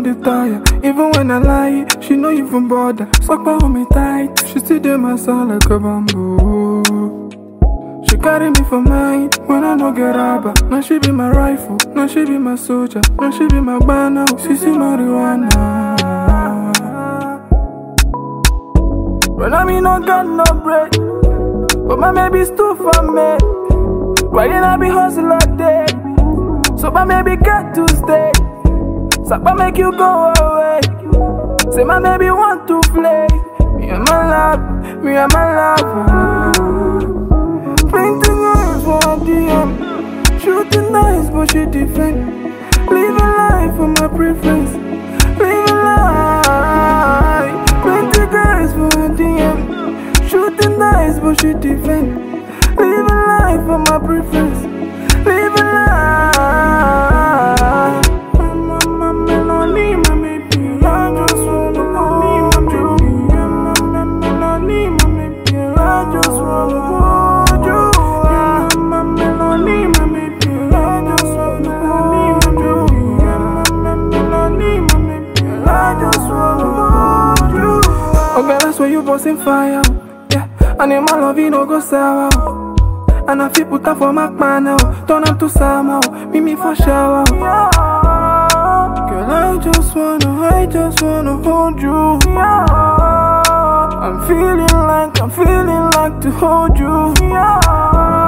the tire. Even when I lie, she no even bother. Suck hold me tight. She still dey my side like a bamboo. She carry me for mine when I no get rubber. Now she be my rifle, now she be my soldier, now she be my banner. She see marijuana. When I mean no got no bread, but my baby still for me. Why didn't I be hustle all day? So my baby got to stay. So I make you go away. Say my baby want to play. Me and my love, me and my love. Plenty girls for DM. Shooting nice, but she defend. Live a life for my preference. Live a life. Plenty girls for DM. Shooting nice, but she defend. Live a life for my preference. Live a life. My, my melody, my baby. I just wanna hold you. My, my melody, my baby. I just wanna hold you. My melody, my baby. I just wanna hold you. My melody, my baby. I just wanna hold you. Okay, that's where you busting fire. Yeah, and in my love, you no go sour. And I feel put up for my man now. Turn up to summer, meet me for shower. Girl, I just wanna, I just wanna hold you. I'm feeling like, I'm feeling like to hold you.